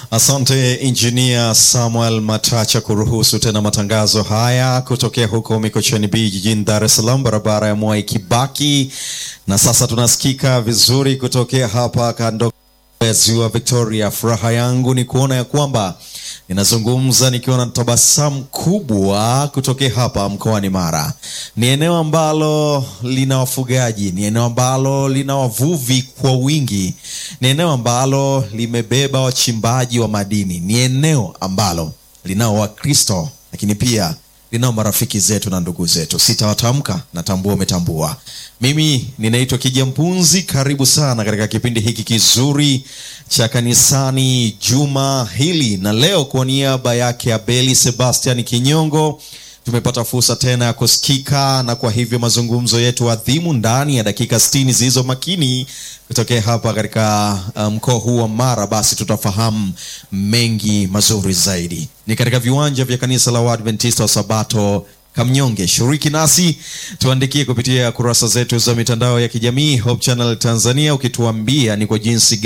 Asante Injinia Samuel Matacha kuruhusu tena matangazo haya kutokea huko Mikocheni B jijini Dar es Salaam, barabara ya Mwai Kibaki, na sasa tunasikika vizuri kutokea hapa kando ya ziwa Victoria. Furaha yangu ni kuona ya kwamba ninazungumza nikiwa na tabasamu kubwa kutokea hapa mkoani Mara. Ni eneo ambalo lina wafugaji, ni eneo ambalo lina wavuvi kwa wingi, ni eneo ambalo limebeba wachimbaji wa madini, ni eneo ambalo linao Wakristo, lakini pia linao marafiki zetu na ndugu zetu. Sitawatamka, natambua umetambua. Mimi ninaitwa Kija Mpunzi. Karibu sana katika kipindi hiki kizuri cha kanisani juma hili, na leo kwa niaba yake Abeli Sebastian Kinyongo tumepata fursa tena ya kusikika, na kwa hivyo mazungumzo yetu adhimu ndani ya dakika 60 zilizo makini kutokea hapa katika mkoa um, huu wa Mara, basi tutafahamu mengi mazuri zaidi. Ni katika viwanja vya kanisa la Waadventista wa Sabato Kamnyonge. Shiriki nasi, tuandikie kupitia kurasa zetu za mitandao ya kijamii Hope Channel Tanzania, ukituambia ni kwa jinsi